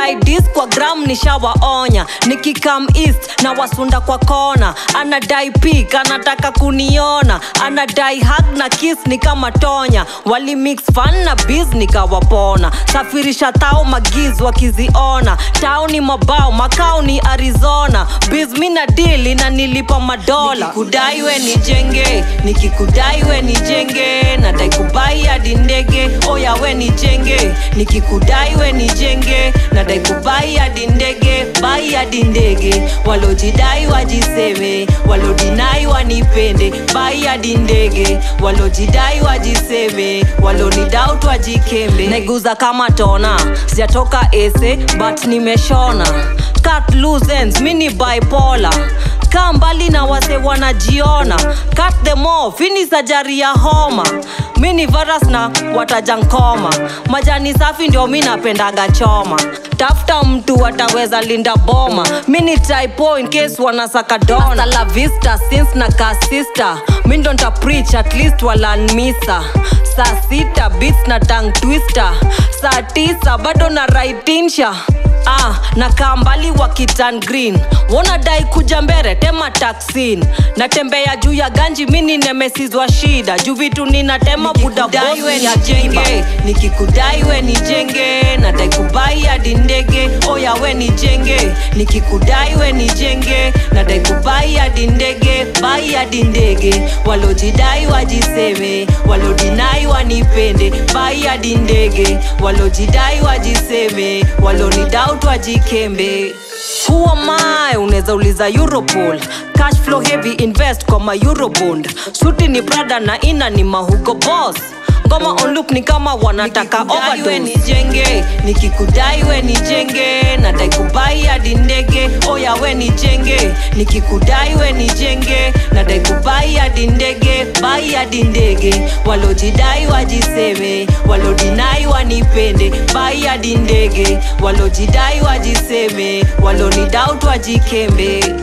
wakidai kwa gram nishawaonya nikikam east na wasunda kwa kona anadai pik anataka kuniona anadai hag na kiss ni kama tonya wali mix fan na biz nikawapona safirisha tao magiz wakiziona tao ni mabao makao ni arizona biz mina dili na nilipa madola nikikudai we nijenge nikikudai we nijenge nadai kubai hadi ndege oya we nijenge nikikudai we nijenge nadai kubai hadi ndege bai hadi ndege walojidai wajiseme walodinai wanipende bai hadi ndege walojidai wajiseme walonidautu wajikembe naiguza kama tona sijatoka ese but nimeshona cut loose ends mini bipolar kaa mbali na wase wanajiona cut them off ini sajari ya homa mini virus na watajankoma majani safi ndio mi napendaga choma tafuta mtu ataweza linda boma mini typo in case wanasaka dona la vista since na kasista mi ndo nta preach at least walanmisa saa sita beats na tang twister saa tisa bado na raitinsha ah, na kaa mbali wa kitan green wonadai kuja mbere tema taksin natembea juu ya ganji mini nemesizwa shida juu vitu ninatema budabos nijenge nikikudai we nijenge nadai kubai hadi ndege oya we nijenge nikikudai we nijenge nadai kubai hadi ndege bai hadi ndege walojidai wajiseme walodinai wanipende bai hadi ndege walojidai wajiseme walonidautu wajikembe Who am I? unaweza uliza europol cash flow heavy invest kwa ma eurobond suti ni prada na ina ni mahugo boss ngoma on loop ni kama wanataka overdose nijenge nikikudai we nijenge nadai kubai hadi ndege oya we nijenge nikikudai we nijenge nadai kubai hadi ndege bai hadi ndege walojidai wajiseme walodinai wanipende bai hadi ndege walojidai wajiseme walonidautu wajikembe